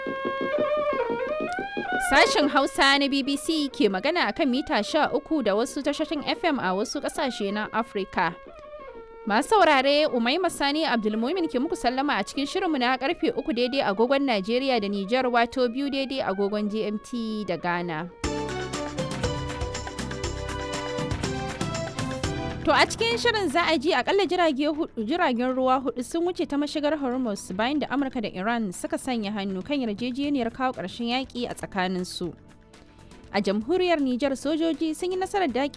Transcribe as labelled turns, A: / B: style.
A: Sashen Hausa na BBC ke magana akan mita 13 da wasu tashoshin FM a wasu ƙasashe na Afirka. Masu saurare Umaima Sani Abdulmumin ke muku sallama a cikin shirinmu na karfe uku daidai agogon Najeriya da Nijar wato biyu daidai agogon GMT da Ghana. To a cikin shirin za a ji akalla jiragen ruwa hudu sun wuce ta mashigar Hormuz bayan da Amurka da Iran suka sanya hannu kan yarjejeniyar kawo ƙarshen yaƙi a tsakaninsu. A jamhuriyar Nijar sojoji sun yi nasarar daƙi